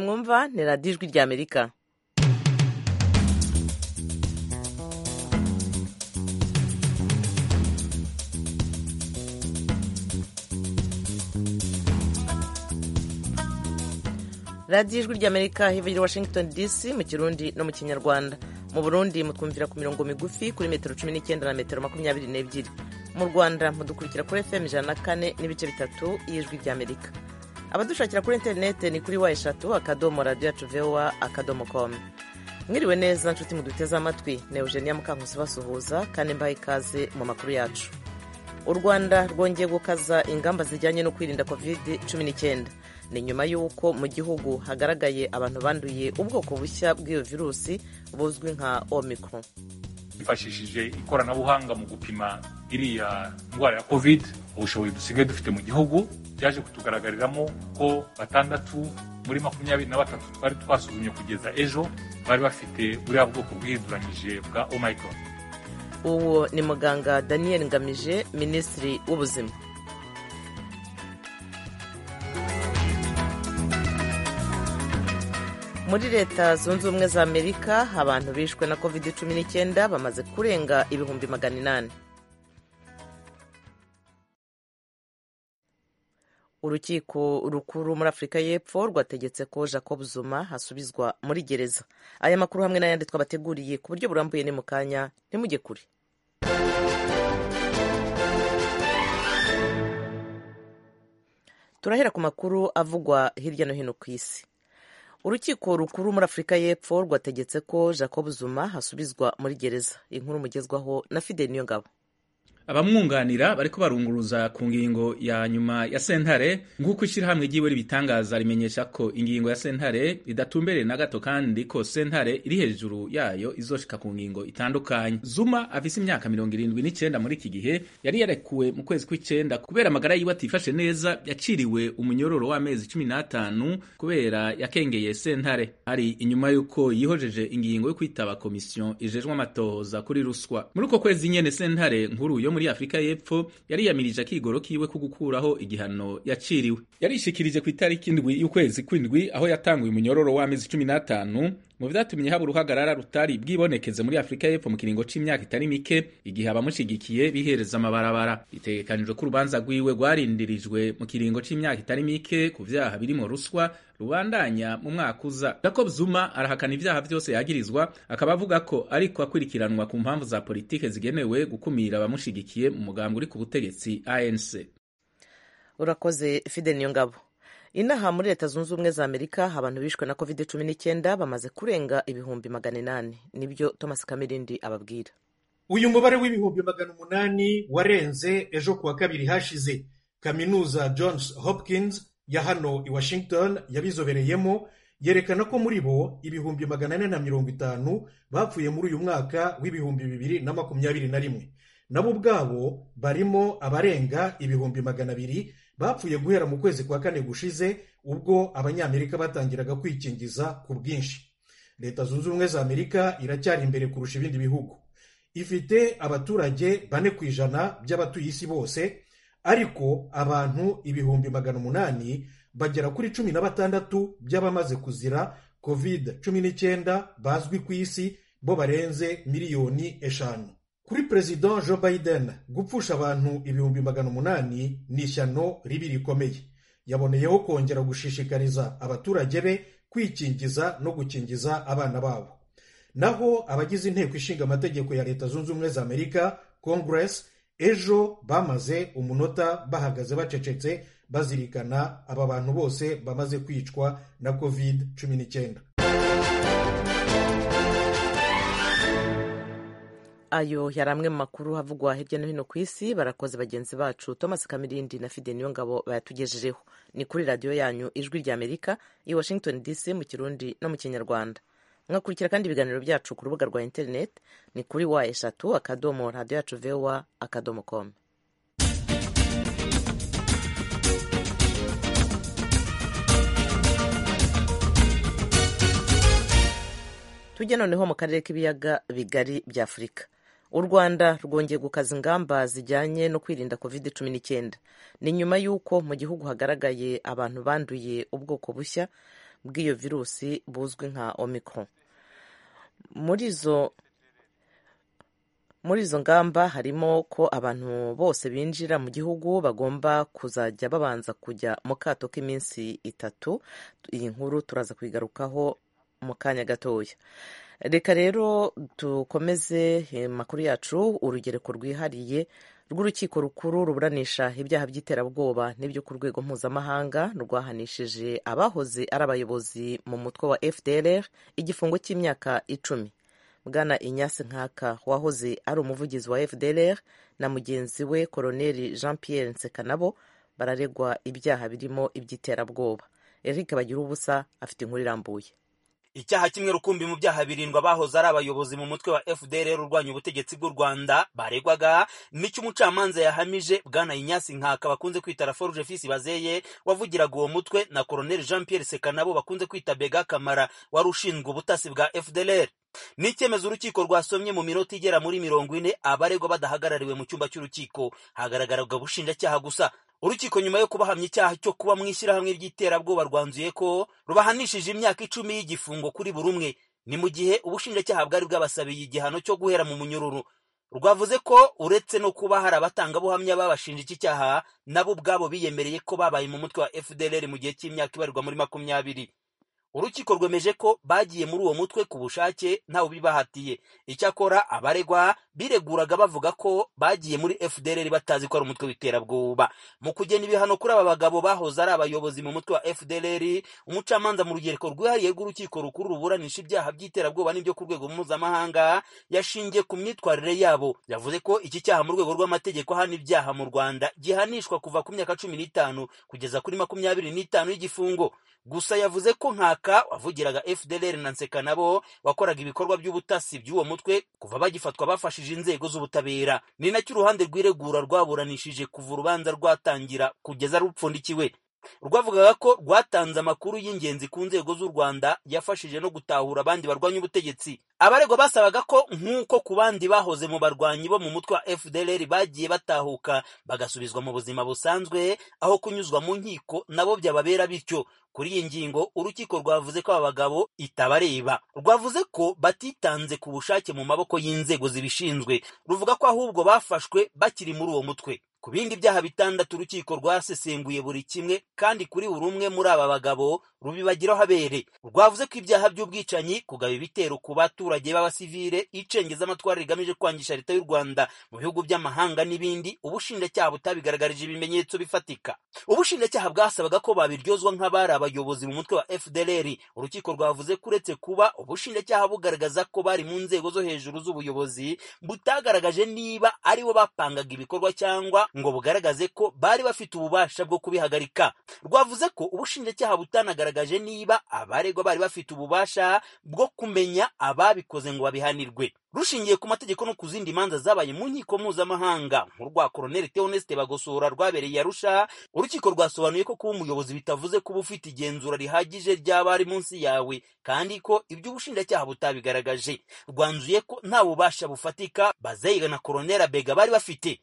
mwumva ni radiyo ijwi ry'amerika radiyo ijwi ry'amerika hirya washington dc mu kirundi no mu kinyarwanda mu burundi mutwumvira ku mirongo migufi kuri metero cumi n'icyenda na metero makumyabiri n'ebyiri mu rwanda mudukurikira kuri fm ijana na kane n'ibice bitatu y'ijwi ry'amerika abadushakira kuri interineti ni kuri wa eshatu akadomo radiyo yacu vowa akadomo komu mwiriwe neza nshuti muduteze amatwi ni eugenia mukankusi basuhuza kandi mbaha ikaze mu makuru yacu u rwanda rwongeye gukaza ingamba zijyanye no kwirinda kovide cumi n'icyenda ni nyuma y'uko mu gihugu hagaragaye abantu banduye ubwoko bushya bw'iyo virusi buzwi nka omikoro twifashishije ikoranabuhanga mu gupima iriya ndwara ya kovide ubushobozi dusigaye dufite mu gihugu byaje kutugaragariramo ko batandatu muri makumyabiri na batatu twari twasuzumye kugeza ejo bari bafite buriya bwoko bwihinduranyije bwa omikoro uwo ni muganga daniel ngamije minisitiri w'ubuzima muri leta zunze ubumwe za amerika abantu bishwe na covid cumi n'icyenda bamaze kurenga ibihumbi magana inani urukiko rukuru muri afurika y'epfo rwategetse ko jacob zuma asubizwa muri gereza aya makuru hamwe n'ayandi twabateguriye ku buryo burambuye ni mu kanya ntimujye kure turahera ku makuru avugwa hirya no hino ku isi urukiko rukuru muri afurika y'epfo rwategetse ko jacob zuma hasubizwa muri gereza inkuru mugezwaho na fide niyo ngabo abamwunganira bariko barunguruza ku ngingo ya nyuma ya sentare nk'uko ishyirahamwe ryiwe ribitangaza rimenyesha ko ingingo ya sentare idatumbereye na gato kandi ko sentare iri hejuru yayo izoshika ku ngingo itandukanye zuma afise imyaka mirongo irindwi n'icenda muri iki gihe yari yarekuwe mu kwezi kw'icenda kubera amagara yiwe atifashe neza yaciriwe umunyororo w'amezi cumi n'atanu kubera yakengeye sentare hari inyuma y'uko yihojeje ingingo yo kwitaba komisiyo ijejwe amatohoza kuri ruswa muri uko kwezi nyene sentare nkuru yo muri Afrika y'Epfo yariyamirije akigoro kiwe ko gukuraho igihano yaciriwe. Yarishikirije ku itariki indwi y'ukwezi kw'indwi aho yatanguye umunyororo w'amezi 15 mu byatumye haba uruhagarara rutari bwibonekeze muri Afurika y'Epfo mu kiringo c'imyaka itari mike igihe abamushigikiye bihereza amabarabara itegekanijwe ko urubanza rwiwe rwarindirijwe mu kiringo c'imyaka itari mike ku vyaha birimo ruswa rubandanya mu mwaka uza jacob zuma arahakana ibyaha byose yagirizwa akaba avuga ko ariko akurikiranwa ku mpamvu za politike zigenewe gukumira abamushigikiye mu mugambi uri ku butegetsi anc urakoze fide niyo ngabo inaha muri leta zunze ubumwe za amerika abantu bishwe na covid cumi n'icyenda bamaze kurenga ibihumbi magana inani nibyo thomas kamirindi ababwira uyu mubare w'ibihumbi magana umunani warenze ejo kuwa kabiri hashize kaminuza johns hopkins ya hano i washington yabizobereyemo yerekana ko muri bo ibihumbi magana ane na mirongo itanu bapfuye muri uyu mwaka w'ibihumbi bibiri na makumyabiri na rimwe nabo ubwabo barimo abarenga ibihumbi magana abiri bapfuye guhera mu kwezi kwa kane gushize ubwo abanyamerika batangiraga kwikingiza ku bwinshi leta zunze ubumwe za amerika iracyari imbere kurusha ibindi bihugu ifite abaturage bane ku ijana by'abatuye isi bose ariko abantu ibihumbi magana umunani bagera kuri cumi na batandatu by'abamaze kuzira covid cumi n'icyenda bazwi ku isi bo barenze miliyoni eshanu kuri perezida joe biden gupfusha abantu ibihumbi magana umunani ni ishyano ribi rikomeye yaboneyeho kongera gushishikariza abaturage be kwikingiza no gukingiza abana babo naho abagize inteko ishinga amategeko ya leta zunze ubumwe za amerika congress ejo bamaze umunota bahagaze bacecetse bazirikana aba bantu bose bamaze kwicwa na covid cumi n'icyenda ayo yari amwe mu makuru havugwa hirya no hino ku isi barakoze bagenzi bacu thomas kamirindi na fide niyo ngabo bayatugejejeho ni kuri radiyo yanyu ijwi rya amerika i washington dc mu kirundi no mu kinyarwanda mwakurikira kandi ibiganiro byacu ku rubuga rwa interineti ni kuri wa eshatu akadomo radiyo yacu vewa akadomo komu tujya noneho mu karere k'ibiyaga bigari bya afurika u rwanda rwongeye gukaza ingamba zijyanye no kwirinda covid cumi n'icyenda ni nyuma y'uko mu gihugu hagaragaye abantu banduye ubwoko bushya bw'iyo virusi buzwi nka omicron muri izo muri izo ngamba harimo ko abantu bose binjira mu gihugu bagomba kuzajya babanza kujya mu kato k'iminsi itatu iyi nkuru turaza kuyigarukaho mu kanya gatoya reka rero dukomeze amakuru yacu urugereko rwihariye rw'urukiko rukuru ruburanisha ibyaha by'iterabwoba n'ibyo ku rwego mpuzamahanga rwahanishije abahoze ari abayobozi mu mutwe wa fdr igifungo cy'imyaka icumi bwana inyasi nkaka wahoze ari umuvugizi wa fdr na mugenzi we koroneli jean pierre nsekanabo bararegwa ibyaha birimo iby'iterabwoba eric bagira ubusa afite inkuru irambuye icyaha kimwe rukumbi mu byaha birindwi abahoze ari abayobozi mu mutwe wa fdr urwanya ubutegetsi bw'u rwanda baregwaga n'icyo umucamanza yahamije bwana inyasi nkaka bakunze kwita raforuje fisi bazeye wavugiraga uwo mutwe na koroneli jean pierre sekanabo bakunze kwita bega kamara wari ushinzwe ubutasi bwa fdr ni icyemezo urukiko rwasomye mu minota igera muri mirongo ine abaregwa badahagarariwe mu cyumba cy'urukiko hagaragaraga ubushinjacyaha gusa urukiko nyuma yo kubahamya icyaha cyo kuba mu ishyirahamwe ry'iterabwoba rwanzuye ko rubahanishije imyaka icumi y'igifungo kuri buri umwe ni mu gihe ubushinjacyaha bwari bwabasabiye igihano cyo guhera mu munyururu rwavuze ko uretse no kuba hari abatangabuhamya babashinja iki cyaha nabo ubwabo biyemereye ko babaye mu mutwe wa fdr mu gihe cy'imyaka ibarirwa muri makumyabiri urukiko rwemeje ko bagiye muri uwo mutwe ku bushake ntawe ubibahatiye icyakora abaregwa bireguraga bavuga ko bagiye muri fdr batazi ko ari umutwe w'iterabwoba mu kugena ibihano kuri aba bagabo bahoze ari abayobozi mu mutwe wa fdr umucamanza mu rugereko rwihariye rw'urukiko rukuru ruburanisha ibyaha by'iterabwoba n'ibyo ku rwego mpuzamahanga yashingiye ku myitwarire yabo yavuze ko iki cyaha mu rwego rw'amategeko hano ibyaha mu rwanda gihanishwa kuva ku myaka cumi n'itanu kugeza kuri makumyabiri n'itanu y'igifungo gusa yavuze ko nkaka wavugiraga fdr na nseka nabo wakoraga ibikorwa by'ubutasi by'uwo mutwe kuva bagifatwa bafashije inzego z'ubutabera ni nacyo uruhande rw'iregura rwaburanishije kuva urubanza rwatangira kugeza rupfundikiwe rwavugaga ko rwatanze amakuru y'ingenzi ku nzego z'u rwanda yafashije no gutahura abandi barwanya ubutegetsi abaregwa basabaga ko nk'uko ku bandi bahoze mu barwanyi bo mu mutwe wa fdr bagiye batahuka bagasubizwa mu buzima busanzwe aho kunyuzwa mu nkiko nabo byababera bityo kuri iyi ngingo urukiko rwavuze ko aba bagabo itabareba rwavuze ko batitanze ku bushake mu maboko y'inzego zibishinzwe ruvuga ko ahubwo bafashwe bakiri muri uwo mutwe ku bindi byaha bitandatu urukiko rwasesenguye buri kimwe kandi kuri buri umwe muri aba bagabo rubibagiraho abere rwavuze ko ibyaha by'ubwicanyi kugaba ibitero ku baturage b'abasivile icengezamatwara rigamije kwangisha leta y'u rwanda mu bihugu by'amahanga n'ibindi ubushinjacyaha butabigaragarije ibimenyetso bifatika ubushinjacyaha bwasabaga ko babiryozwa nk'abari abayobozi mu mutwe wa fdr urukiko rwavuze ko uretse kuba ubushinjacyaha bugaragaza ko bari mu nzego zo hejuru z'ubuyobozi butagaragaje niba aribo bapangaga ibikorwa cyangwa ngo bugaragaze ko bari bafite ububasha bwo kubihagarika rwavuze ko ubushinjacyaha butanagaragaje niba abaregwa bari bafite ububasha bwo kumenya ababikoze ngo babihanirwe rushingiye ku mategeko no ku zindi manza zabaye mu nkiko mpuzamahanga nk'urwa koroneli teonesite bagosora rwabereye arusha urukiko rwasobanuye ko kuba umuyobozi bitavuze kuba ufite igenzura rihagije ry'abari munsi yawe kandi ko ibyo ubushinjacyaha butabigaragaje rwanzuye ko nta bubasha bufatika bazeyiga na koroneli abega bari bafite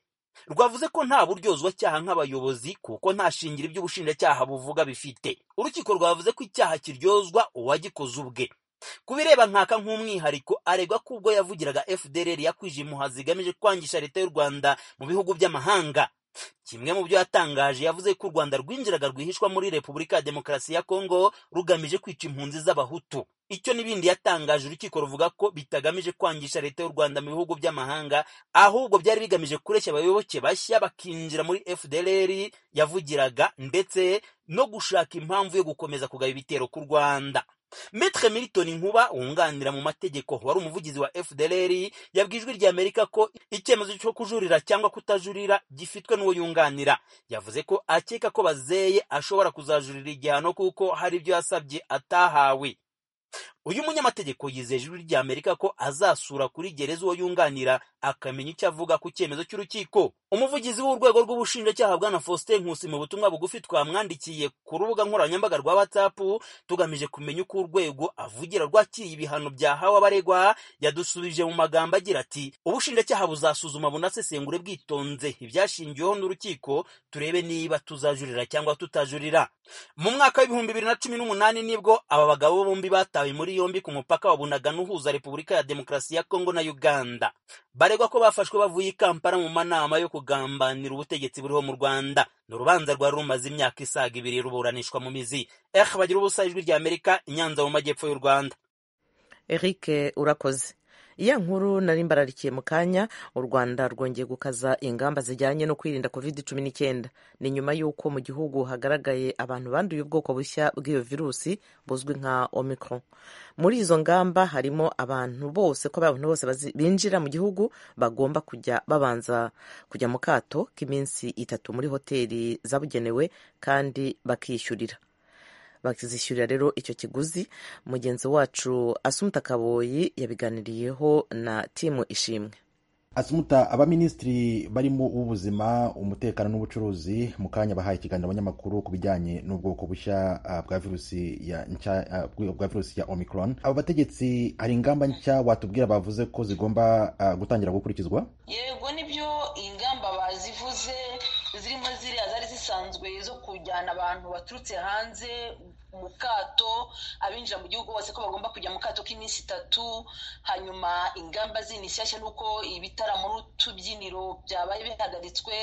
rwavuze ko nta buryozwa cyaha nk'abayobozi kuko nta shingiro iby'ubushinjacyaha buvuga bifite urukiko rwavuze ko icyaha kiryozwa uwagikoze ubwe ku bireba nkaka nk'umwihariko aregwa ko ubwo yavugiraga fdr yakwije impuha zigamije kwangisha leta y'u rwanda mu bihugu by'amahanga kimwe mu byo yatangaje yavuze ko u rwanda rwinjiraga rwihishwa muri repubulika ya demokarasi ya kongo rugamije kwica impunzi z'abahutu icyo n'ibindi yatangaje urukiko ruvuga ko bitagamije kwangisha leta y'u rwanda mu bihugu by'amahanga ahubwo byari bigamije kureshya abayoboke bashya bakinjira muri fdr yavugiraga ndetse no gushaka impamvu yo gukomeza kugaba ibitero ku rwanda Maitre Milton Nkuba wunganira mu mategeko wari umuvugizi wa FDLR yabwijwe rya Amerika ko icyemezo cyo kujurira cyangwa kutajurira gifitwe n'uwo yunganira yavuze ko akeka ko bazeye ashobora kuzajurira igihano kuko hari ibyo yasabye atahawe uyu munyamategeko yizeye ijwi ry'amerika ko azasura kuri gereza uwo yunganira akamenya icyo avuga ku cyemezo cy'urukiko umuvugizi w'urwego rw'ubushinjacyaha bwana faustin nkusi mu butumwa bugufi twamwandikiye ku rubuga nkoranyambaga rwa whatsapp tugamije kumenya uko urwego avugira rwakiriye ibihano byahawe abaregwa yadusubije mu magambo agira ati ubushinjacyaha buzasuzuma bunasesengure bwitonze ibyashingiweho n'urukiko turebe niba tuzajurira cyangwa tutajurira mu mwaka w'ibihumbi bibiri na cumi n'umunani nibwo aba bagabo bombi batawe muri muri yombi ku mupaka wa bunagana uhuza repubulika ya demokarasi ya kongo na uganda baregwa ko bafashwe bavuye i kampala mu manama yo kugambanira ubutegetsi buriho mu rwanda ni urubanza rwari rumaze imyaka isaga ibiri ruburanishwa mu mizi eh bagira ubusa ijwi rya amerika inyanza mu majyepfo y'u rwanda eric urakoze iya nkuru nari mbararikiye mu kanya u rwanda rwongeye gukaza ingamba zijyanye no kwirinda covid cumi n'icyenda ni nyuma y'uko mu gihugu hagaragaye abantu banduye ubwoko bushya bw'iyo virusi buzwi nka omicron muri izo ngamba harimo abantu bose ko abantu bose binjira mu gihugu bagomba kujya babanza kujya mu kato k'iminsi itatu muri hoteli zabugenewe kandi bakishyurira bakizishyurira rero icyo kiguzi mugenzi wacu asumuta kaboyi yabiganiriyeho na timu ishimwe asumuta abaminisitiri barimo uw'ubuzima umutekano n'ubucuruzi mu kanya bahaye ikiganiro abanyamakuru ku bijyanye n'ubwoko bushya bwa virusi ya nshya bwa virusi ya omicron aba bategetsi hari ingamba nshya watubwira bavuze ko zigomba gutangira gukurikizwa yego nibyo ingamba bazivuze zirimo ziriya zari zisanzwe zo kujyana abantu baturutse hanze mu kato abinjira mu gihugu bose ko bagomba kujya mu kato k'iminsi itatu hanyuma ingamba zindi nshyashya ni uko ibitaramo n'utubyiniro byabaye bihagaritswe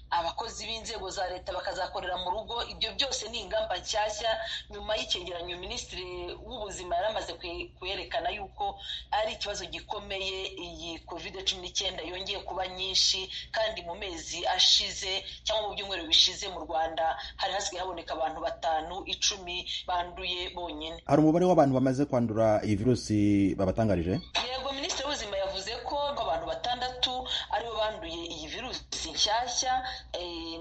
abakozi b'inzego za leta bakazakorera mu rugo ibyo byose ni ingamba nshyashya nyuma y'icyegeranyo minisitiri w'ubuzima yari amaze kuyerekana yuko ari ikibazo gikomeye iyi kovide cumi n'icyenda yongeye kuba nyinshi kandi mu mezi ashize cyangwa mu byumweru bishize mu rwanda hari hasigaye haboneka abantu batanu icumi banduye bonyine hari umubare w'abantu bamaze kwandura iyi virusi babatangarije yego minisitiri w'ubuzima yavuze ko abantu batandatu aribo banduye iyi virusi nshyashya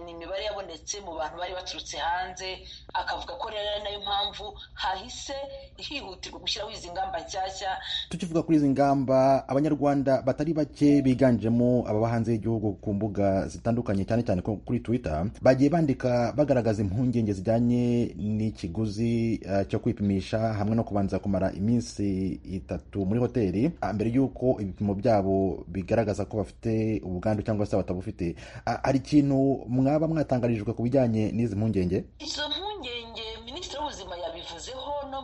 ni imibare yabonetse mu bantu bari baturutse hanze akavuga ko rero ari nayo mpamvu hahise hihutirwa gushyiraho izi ngamba nshyashya tukivuga kuri izi ngamba abanyarwanda batari bake biganjemo ababa hanze y'igihugu ku mbuga zitandukanye cyane cyane kuri twitter bagiye bandika bagaragaza impungenge zijyanye n'ikiguzi uh, cyo kwipimisha hamwe no kubanza kumara iminsi itatu muri hoteli mbere y'uko ibipimo byabo bigaragaza ko bafite ubwandu cyangwa se batabufite hari ikintu mwaba mwatangarijwe ku bijyanye n'izi mpungenge izo mpungenge minisitiri w'ubuzima yabivuzeho no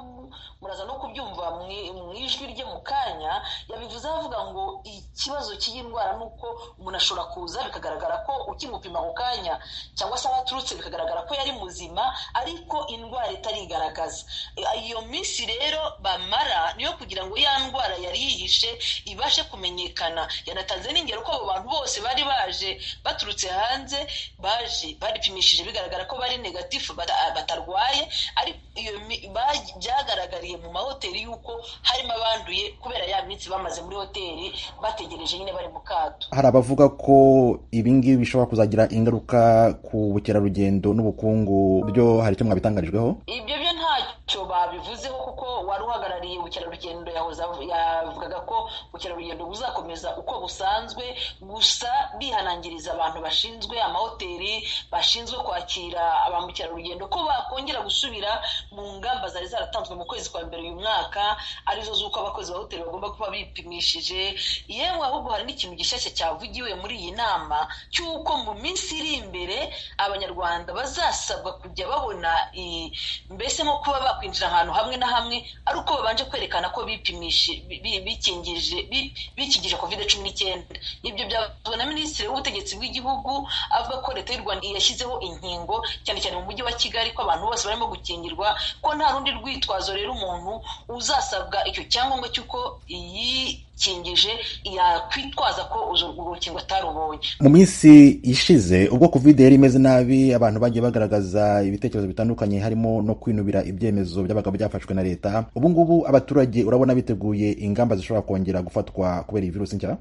muraza no kubyumva mu ijwi rye mu kanya yabivuze avuga ngo ikibazo cy'iyi ndwara ni uko umuntu ashobora kuza bikagaragara ko ukimupima ako kanya cyangwa se abaturutse bikagaragara ko yari muzima ariko indwara itarigaragaza iyo minsi rero bamara niyo kugira ngo ya ndwara yari yihishe ibashe kumenyekana yanatanze n'ingero ko abo bantu bose bari baje baturutse hanze baje baripimishije bigaragara ko bari negatifu batarwaye ariko iyo byagaragariye mu mahoteli y'uko harimo abanduye kubera ya minsi bamaze muri hoteli bategereje nyine bari mu kato hari abavuga ko ibingibi bishobora kuzagira ingaruka ku bukerarugendo n'ubukungu byo hari icyo mwabitangarijweho ibyo byo ntacyo babivuzeho kuko wari uhagarariye ubukerarugendo yavugaga ko ubukerarugendo buzakomeza uko busanzwe gusa bihanangiriza abantu bashinzwe amahoteli bashinzwe kwakira ba mukerarugendo ko bakongera gusubira mu ngamba zari zaratanzwe mu kwezi kwa mbere uyu mwaka arizo z'uko abakozi ba hoteli bagomba kuba bipimishije yewe ahubwo hari n'ikintu gishyashya cyavugiwe muri iyi nama cy'uko mu minsi iri imbere abanyarwanda bazasabwa kujya babona mbese nko kuba bakwinjira ahantu hamwe na hamwe ari uko babanje kwerekana ko bikingije bikingije kovide cumi n'icyenda ibyo byabazwa na minisitiri w'ubutegetsi bw'igihugu avuga ko leta y'u rwanda yashyizeho inkingo cyane cyane mu mujyi wa kigali ko abantu bose barimo gukingirwa ko nta rundi rwitwazo rero umuntu uzasabwa icyo cyangombwa cy'uko yikingije yakwitwaza ko urwo rukingo atarubonye mu minsi ishize ubwo covid yari imeze nabi abantu bagiye bagaragaza ibitekerezo bitandukanye harimo no kwinubira ibyemezo byabaga byafashwe na leta ubu ngubu abaturage urabona biteguye ingamba zishobora kongera gufatwa kubera iyi virusi nshya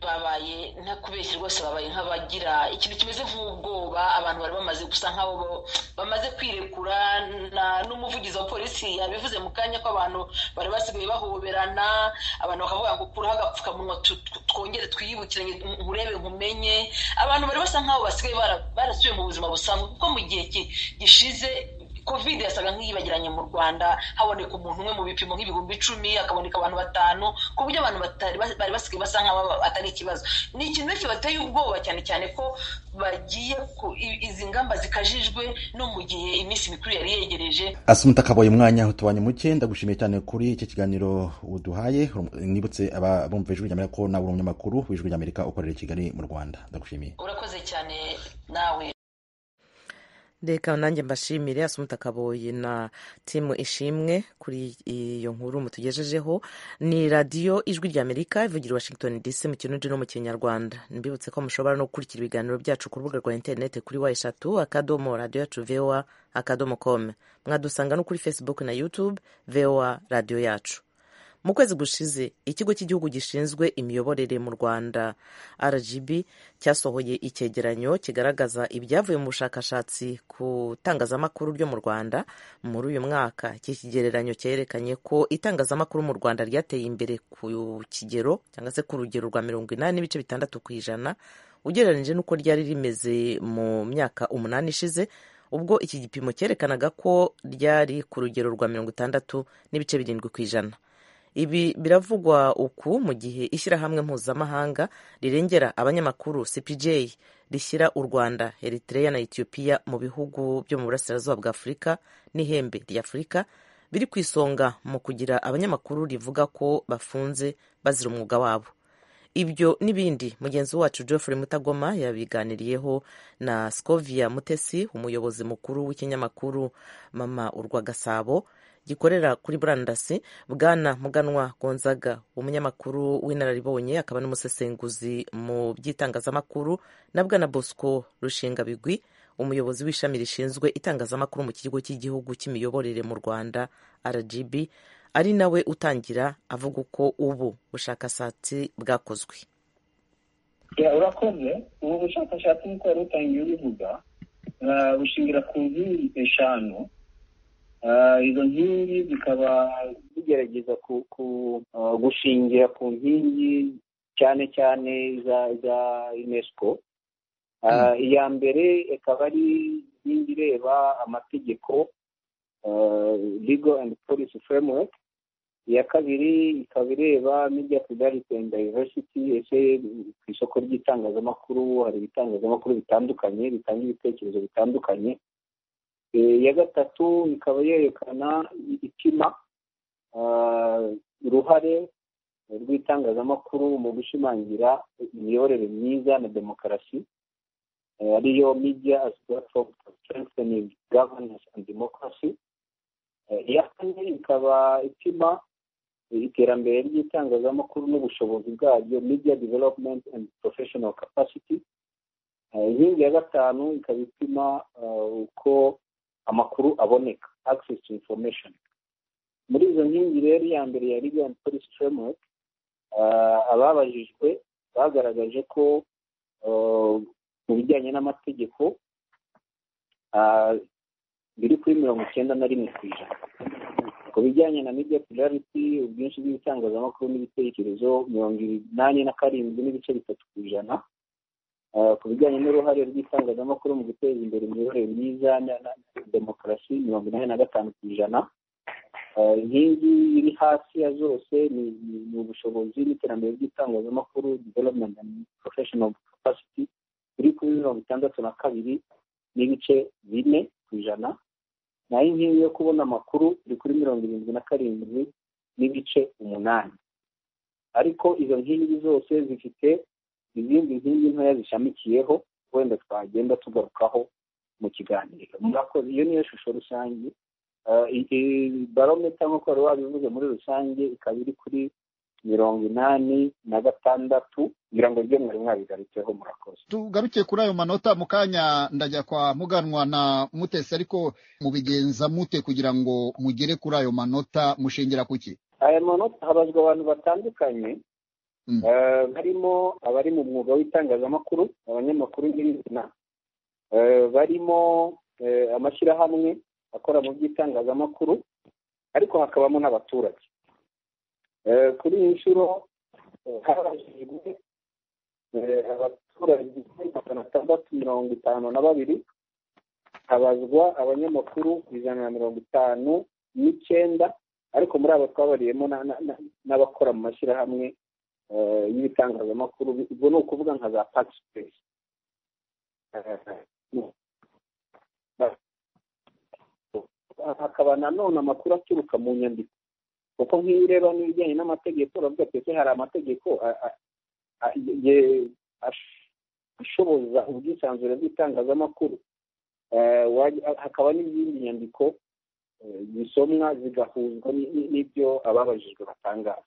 babaye nta kubeshya rwose babaye nk'abagira ikintu kimeze nk'ubwoba abantu bari bamaze gusa nk'abo bamaze kwirekura na- n'umuvugizi wa polisi yabivuze mu kanya ko abantu bari basigaye bahoberana abantu bakavuga ngo kuraho agapfukamunwa tu- tu- twongere twiyibukiranye nkurebe nkumenye abantu bari basa nk'abo basigaye bara- barasubiye mu buzima busanzwe kuko mu gihe ki- gishize covid yasaga nk'iyibagiranye mu rwanda haboneka umuntu umwe mu bipimo nk'ibihumbi icumi hakaboneka abantu batanu ku buryo abantu batari bari basigaye basa nk'aho atari ikibazo ni ikintu benshi bateye ubwoba cyane cyane ko bagiye ku- i- izi ngamba zikajijwe no mu gihe iminsi mikuru yari yegereje asumta kaboye umwanya utubanye muke ndagushimiye cyane kuri iki kiganiro uduhaye nibutse abumva ijwi ry'amerika ko nawe uri umunyamakuru w'ijwi ry'amerika ukorera i kigali mu rwanda ndagushimiye urakoze cyane nawe reka nanjye mbashimire asumuta kaboyi na timu ishimwe kuri iyo nkuru mutugejejeho ni radiyo ijwi ry'amerika ivugira i washington dc mu kirundi no mu kinyarwanda mbibutse ko mushobora no gukurikira ibiganiro byacu ku rubuga rwa interineti kuri wa eshatu akadomo radiyo yacu voa akadomo komu mwadusanga no kuri facebook na youtube voa radiyo yacu mu kwezi gushize ikigo cy'igihugu gishinzwe imiyoborere mu rwanda rgb cyasohoye icyegeranyo kigaragaza ibyavuye mu bushakashatsi ku itangazamakuru ryo mu rwanda muri uyu mwaka iki kigereranyo cyerekanye ko itangazamakuru mu rwanda ryateye imbere ku kigero cyangwa se ku rugero rwa mirongo inani n'ibice bitandatu ku ijana ugereranyije n'uko ryari rimeze mu myaka umunani ishize ubwo iki gipimo cyerekanaga ko ryari ku rugero rwa mirongo itandatu n'ibice birindwi ku ijana ibi biravugwa uku mu gihe ishyirahamwe mpuzamahanga rirengera abanyamakuru cpj rishyira u rwanda eritrea na etiyopiya mu bihugu byo mu burasirazuba bwa afurika n'ihembe ry'afurika biri ku isonga mu kugira abanyamakuru rivuga ko bafunze bazira umwuga wabo ibyo n'ibindi mugenzi wacu geoffrey mutagoma yabiganiriyeho na scovia mutesi umuyobozi mukuru w'ikinyamakuru mama urwa gasabo gikorera kuri murandasi bwana muganwa gonzaga umunyamakuru w'inararibonye akaba n'umusesenguzi mu by'itangazamakuru na bwana bosco rushingabigwi umuyobozi w'ishami rishinzwe itangazamakuru mu kigo cy'igihugu cy'imiyoborere mu rwanda rgb ari nawe utangira avuga uko ubu bushakashatsi bwakozwe Ya, urakoze ubu bushakashatsi nk'uko wari utangiye ubivuga ah, bushingira ku nkingi eshanu Ah, izo nkingi zikaba zigerageza ku- ku- ah, gushingira ku nkingi cyane cyane za za unesco Ah, iya mbere ikaba ari inkingi ireba amategeko ah, legal and policy framework iya kabiri ikaba ireba media plurality and diversity ese ku isoko ry'itangazamakuru hari ibitangazamakuru bitandukanye bitanga ibitekerezo bitandukanye Eh, iya gatatu ikaba yerekana i- ipima ah, uruhare rw'itangazamakuru mu gushimangira imiyoborere myiza na demokarasi eh, ariyo media as platform for strengthening governance and democracy Eh, iya kane ikaba ipima iterambere ry'itangazamakuru n'ubushobozi bwaryo media development and professional capacity Eh, inkingi ya gatanu ikaba ipima eh, uko amakuru aboneka access to information muri izo nkingi rero iya mbere ya legal and policy framework eh, ababajijwe bagaragaje ko eh, mu bijyanye n'amategeko ah, biri kuri mirongo icyenda na rimwe ku ijana ku bijyanye na media plurality ubwinshi bw'ibitangazamakuru n'ibitekerezo mirongo inani na karindwi n'ibice bitatu ku ijana Ah, ku bijyanye n'uruhare rw'itangazamakuru mu guteza imbere imiyoborere myiza na na- na demokarasi mirongo inani na gatanu ku ijana Ah, inkingi iri hasi ya zose ni ni- ni ubushobozi n'iterambere ry'itangazamakuru development and professional capacity iri kuri mirongo itandatu na kabiri n'ibice bine ku ijana naho inkingi yo kubona amakuru iri kuri mirongo irindwi na karindwi n'ibice umunani ariko izo nkingi zose zifite izindi nkingi ntoya zishamikiyeho wenda twagenda tugarukaho mu kiganiro murakoze iyo niyo shusho rusange Ah, iyi barometa nk'uko wari wabivuze muri rusange ikaba iri kuri mirongo inani na gatandatu kugira ngo ibyo mwari mwabigarutseho murakoze tugarukiye kuri ayo manota mu kanya ndajya kwa muganwa na mutesi ariko mubigenza mute kugira ngo mugere kuri ayo manota mushingira ku ki aya manota habazwa abantu batandukanye barimo abari mu mwuga w'itangazamakuru abanyamakuru n'ibindi barimo amashyirahamwe akora mu by'itangazamakuru ariko hakabamo n'abaturage kuri iyi nshuro harabajijwe abaturage magana atandatu mirongo itanu na babiri habazwa abanyamakuru ijana na mirongo itanu n'icyenda ariko muri abo twabariyemo n'abakora mu mashyirahamwe y'ibitangazamakuru ubwo ni ukuvuga nka za pakisipesi hakaba nanone amakuru aturuka mu nyandiko kuko nk'iyo ureba n'ibijyanye n'amategeko uravuga ati ese hari amategeko ashoboza ubwisanzure bw'itangazamakuru hakaba n'izindi nyandiko zisomwa zigahuzwa n'ibyo ababajijwe batangaza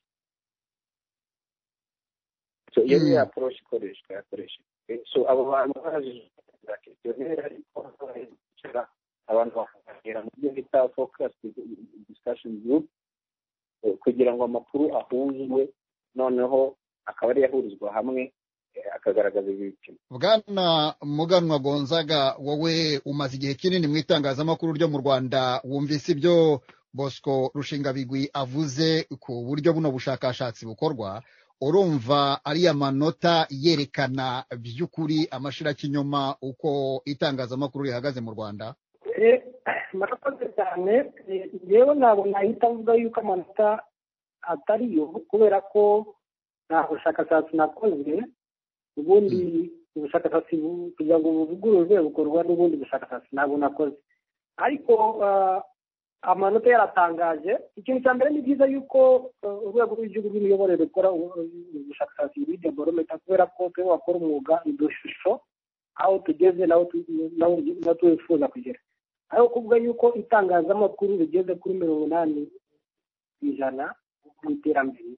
so iyo ni aporoshi ikoreshwa yakoreshejwe so abo bantu babajijwe za kesiyoneri ariko bicara abantu bakaganira mu byo bita fokasi disikashoni gurupe kugira ngo amakuru ahuzwe noneho akaba ariyo ahurizwa hamwe akagaragaza ibipimo bwana muganwa gonzaga wowe umaze igihe kinini mu itangazamakuru ryo mu rwanda wumvise ibyo bosco rushingabigwi avuze ku buryo buno bushakashatsi bukorwa urumva ariya manota yerekana by'ukuri amashyirakinyoma uko itangazamakuru rihagaze mu rwanda murakoze cyane yewe ntabwo nahita avuga yuko amanota atariyo kubera ko nta bushakashatsi nakoze ubundi ubushakashatsi kugira ngo buvugururwe bukorwa n'ubundi bushakashatsi ntabwo nakoze ariko amanota yaratangaje ikintu cya mbere ni byiza yuko urwego rw'igihugu rw'imiyoborere rukora ubushakashatsi muri deborometa kubera ko twe wakora umwuga udushusho aho tugeze n'aho twifuza kugera aho kuvuga yuko itangazamakuru rigeze kuri mirongo inani ku ijana mu iterambere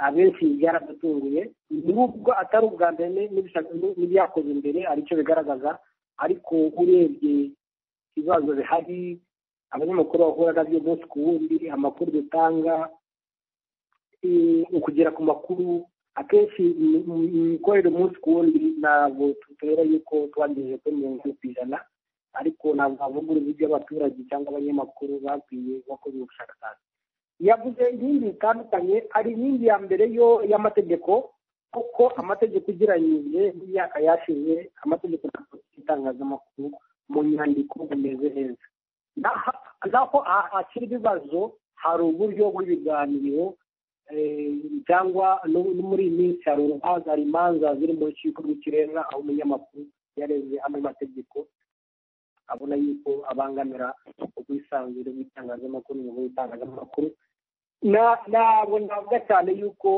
abenshi byaradutunguye nubwo atari ubwa mbere n'ibyakoze imbere aricyo bigaragaza ariko urebye ibibazo bihari abanyamakuru bahura nabyo umunsi ku wundi amakuru dutanga ukugera ku makuru akenshi imikorere umunsi ku wundi ntabwo tutera yuko twagejeje kuri mirongo itanu ku ijana ariko ntabwo havuga uruzi by'abaturage cyangwa abanyamakuru bakwiye bakoze ubushakashatsi yavuze inkingi zitandukanye hari inkingi ya mbere yo y'amategeko kuko amategeko ugereranyije n'imyaka yashize amategeko y'itangazamakuru mu nyandiko bimeze neza naho hakiri ibibazo hari uburyo bw'ibiganiro cyangwa muri iyi minsi hari urubanza hari imanza ziri mu rukiko rw'ikirenga aho umunyamakuru yareze amwe mategeko abona yuko abangamira ubwisanzure bw'itangazamakuru mu itangazamakuru ntabwo navuga cyane yuko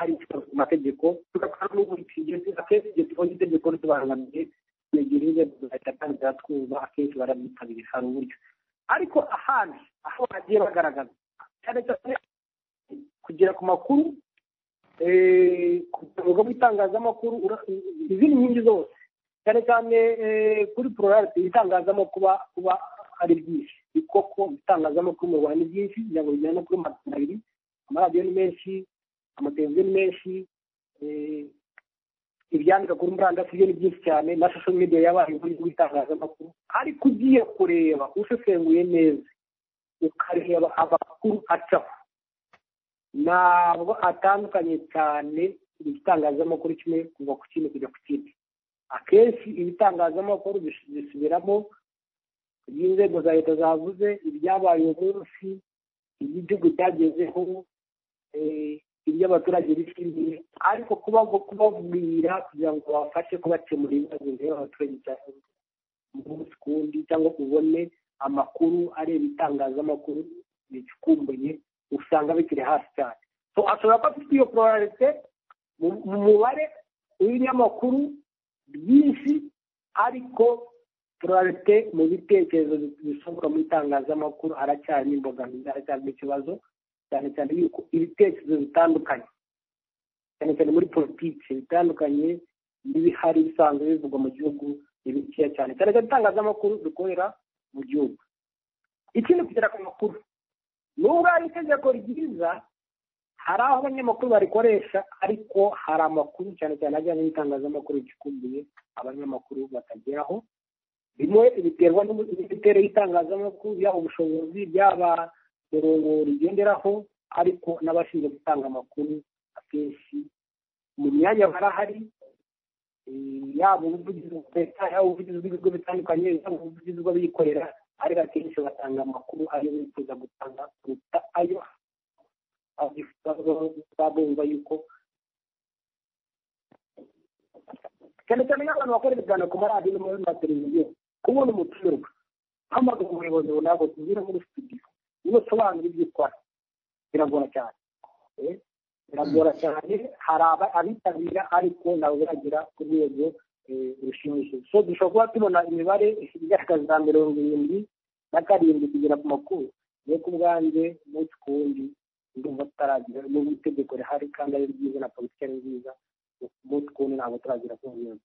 hari ikibazo ku mategeko tugakora n'ubu akenshi igihe tubonye itegeko ritubangamiye twegera inzego zigahita atangira twumva akenshi barabyitabira hari uburyo ariko ahandi aho bagiye bagaragaza cyane cyane kugera ku makuru ku rwego rw'itangazamakuru izindi nkingi zose cyane cyane kuri pororate itangazamo kuba kuba ari byinshi ni koko ibitangazamakuru mu rwanda ni byinshi kugira ngo bijyane no kuri magana abiri amaradiyo ni menshi amateleviziyo ni menshi ibyandika kuri murandasi byo ni byinshi cyane na shusho media yabaye muri rw'itangazamakuru ariko ugiye kureba usesenguye neza ukareba amakuru acaho ntabwo atandukanye cyane igitangazamakuru kimwe kuva ku kindi kujya ku kindi akenshi ibitangazamakuru bisubiramo ibyo inzego za leta zavuze ibyabaye munsi ibyo igihugu cyagezeho ibyo abaturage bishimiye ariko kubabwira kugira ngo babafashe kubakemura ibibazo bireba abaturage umunsi ku wundi cyangwa ubone amakuru areba itangazamakuru bicukumbuye usanga bikiri hasi cyane ashobora kuba afite iyo pororarite mu mubare w'ibinyamakuru byinshi ariko turarete mu bitekerezo bisohoka mu itangazamakuru haracyarimo imbogamizi haracyarimo ikibazo cyane cyane yuko ibitekerezo bitandukanye cyane cyane muri politiki bitandukanye n'ibihari bisanzwe bivugwa mu gihugu ni bikeya cyane cyane cyane itangazamakuru dukorera mu gihugu ikindi kugera ku makuru nubwo hari itegeko ryiza hari aho abanyamakuru barikoresha ariko hari amakuru cyane cyane ajyanye n'itangazamakuru ricukumbuye abanyamakuru batageraho bimwe biterwa n'imiterere y'itangazamakuru yaba ubushobozi byaba mirongo rigenderaho ariko n'abashinzwe gutanga amakuru akenshi mu myanya barahari yaba ubuvugizi bwa leta yaba ubuvugizi bw'ibigo bitandukanye yaba ubuvugizi bw'abikorera ariko akenshi batanga amakuru ayo bifuza gutanga kuruta ayo babumva yuko cyane cyane nk'abantu bakora ibiganiro ku maradiyo no muri mateleviziyo kubona umutumirwa hamagara umuyobozi runaka tubwire muri studio niba usobanura ibyo ukora biragora cyane biragora cyane hari abitabira ariko ntabwo biragera ku rwego rushimishije so dushobora kuba tubona imibare igaragaza mirongo irindwi na karindwi kugera ku makuru niyo ku bwanjye umunsi ku wundi ndumva tutaragira n'ubu itegeko rihari kandi ari ryiza na politiki ari nziza umunsi ku wundi ntabwo turagera ku ngingo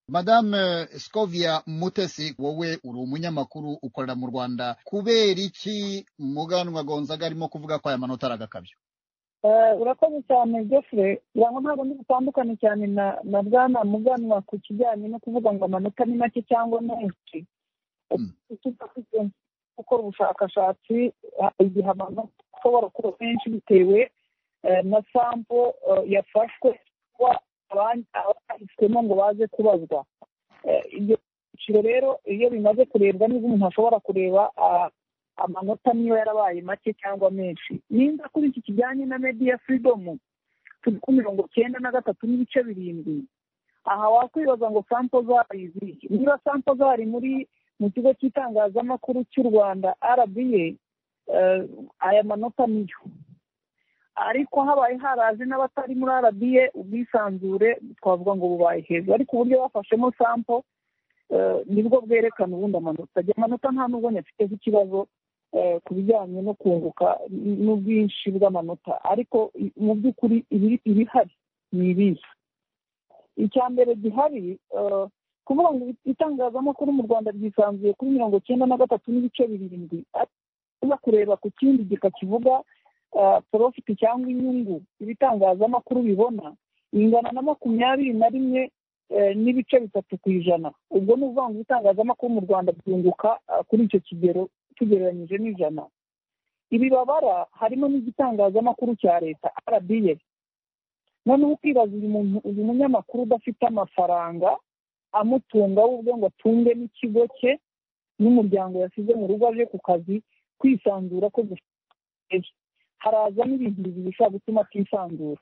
madame scovia mutesi wowe uri umunyamakuru ukorera mu rwanda kubera iki muganwa gonzaga arimo kuvuga ko aya manota ari agakabyo urakoze cyane jeffre irangwa ntabwo ndi butandukane cyane na na bwana muganwa ku kijyanye no kuvuga ngo amanota ni make cyangwa menshi gukora ubushakashatsi igihe amanota ashobora kuba menshi bitewe na sampo yafashwe abahiswemo ngo baze kubazwa ibyo byiciro rero iyo bimaze kurebwa neza umuntu ashobora kureba amanota niyo yarabaye make cyangwa menshi niba kuri iki kijyanye na mediya firidomu turi ku mirongo cyenda na gatatu n'ibice birindwi aha wakwibaza ngo sampo zari izihe niba sampo zari muri mu kigo cy'itangazamakuru cy'u rwanda rba aya manota niyo ariko habaye haraje n'abatari muri rba ubwisanzure twavuga ngo bubaye hejuru ariko uburyo bafashemo sampo nibwo bwerekana ubundi amanota ajya amanota nta nubwo nyafiteho ikibazo ku bijyanye no kunguka n'ubwinshi bw'amanota ariko mu by'ukuri ibihari ni ibiza icya mbere gihari kuvuga ngo itangazamakuru mu rwanda ryisanzuye kuri mirongo icyenda na gatatu n'ibice birindwi uza kureba ku kindi gika kivuga porofiti cyangwa inyungu ibitangazamakuru bibona ingana na makumyabiri na rimwe n'ibice bitatu ku ijana ubwo ni ukuvuga ngo ibitangazamakuru mu rwanda byunguka kuri icyo kigero tugereranyije n'ijana ibi babara harimo n'igitangazamakuru cya leta rba noneho ukibaza uyu munyamakuru udafite amafaranga amutunga w'ubwo ngo atunge n'ikigo cye n'umuryango yasize mu rugo aje ku kazi kwisanzura ko dufite haraza n'ibintu bibiri bishobora gutuma atisanzura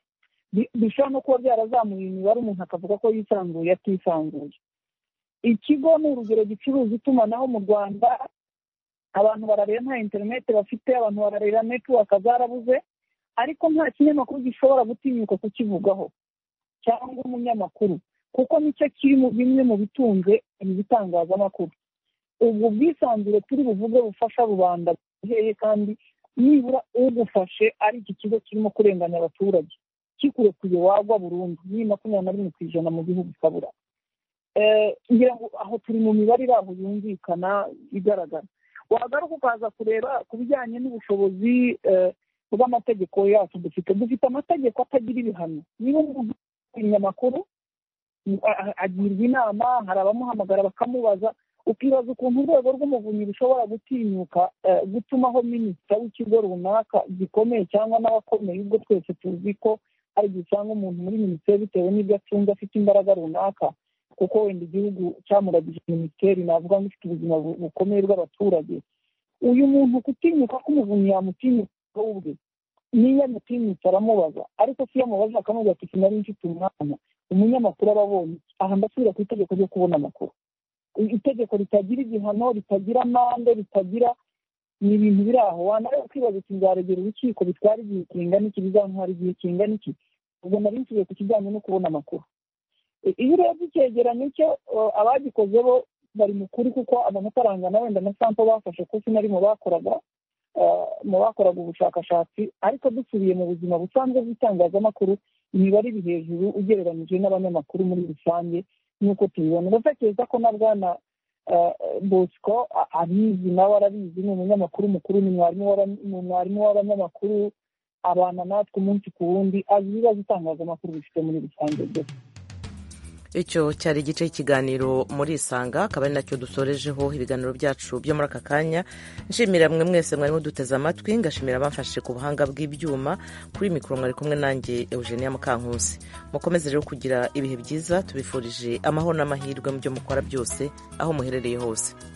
bishobora no kuba byarazamuye imibare umuntu akavuga ko yisanzuye atisanzuye ikigo ni urugero gicuruza itumanaho mu rwanda abantu barareba nta interineti bafite abantu barareba netiwaka zarabuze ariko nta kinyamakuru gishobora gutinyuka kukivugaho cyangwa umunyamakuru kuko nicyo kiri mu bimwe mu bitunze ibi bitangazamakuru ubwo bwisanzure turi buvuge bufasha rubanda buheye kandi nibura ugufashe ari iki kigo kirimo kurenganya abaturage kikurekuye wagwa burundu ni makumyabiri na rimwe ku ijana mu gihugu ukabura ngira ngo aho turi mu mibare iri aho yumvikana igaragara wagaruka ukaza kureba ku bijyanye n'ubushobozi bw'amategeko yacu dufite dufite amategeko atagira ibihano niba umuntu umunyamakuru agirwa inama hari abamuhamagara bakamubaza ukibaza ukuntu urwego rw'umuvunyi rushobora gutinyuka gutumaho minisita w'ikigo runaka gikomeye cyangwa n'abakomeye ubwo twese tuzi ko hari igihe usanga umuntu muri minisiteri bitewe n'ibyo atunze afite imbaraga runaka kuko wenda igihugu cyamuragije minisiteri navuga ngo ifite ubuzima bukomeye bw'abaturage uyu muntu kutinyuka k'umuvunyi yamutinyuka ubwe niyo amutinyutse aramubaza ariko si iyo amubaza akamubwira ati sinari mfite umwana umunyamakuru aba abonye aha ndasubira ku itegeko ryo kubona amakuru itegeko ritagira igihano ritagira amande ritagira ni ibintu biri aho wanareba kwibaza uti nzaregera urukiko bitwara igihe kingana iki bizantwara igihe kingana iki ubwo nari nsubiye ku kijyanye no kubona amakuru iyo urebye icyegeranyo cyo abagikoze bo bari mukuri kuko amafaranga na wenda na sampo bafashe kuko sinari mu bakoraga mu bakoraga ubushakashatsi ariko dusubiye mu buzima busanzwe bw'itangazamakuru imibare iri hejuru ugereranyije n'abanyamakuru muri rusange nk'uko tubibona ndatekereza ko na bwana bosco abizi nawe arabizi ni umunyamakuru mukuru ni mwarimu w'abanyamakuru abana natwe umunsi ku wundi azi ibibazo itangazamakuru bifite muri rusange byose icyo cyari igice cy'ikiganiro muri isanga akaba ari nacyo dusorejeho ibiganiro byacu byo muri aka kanya nshimira mwe mwese mwarimo duteze amatwi ngashimira abamfashije ku buhanga bw'ibyuma kuri mikoro mwari kumwe nanjye eugenia mukankusi mukomeze rero kugira ibihe byiza tubifurije amahoro n'amahirwe mu byo mukora byose aho muherereye hose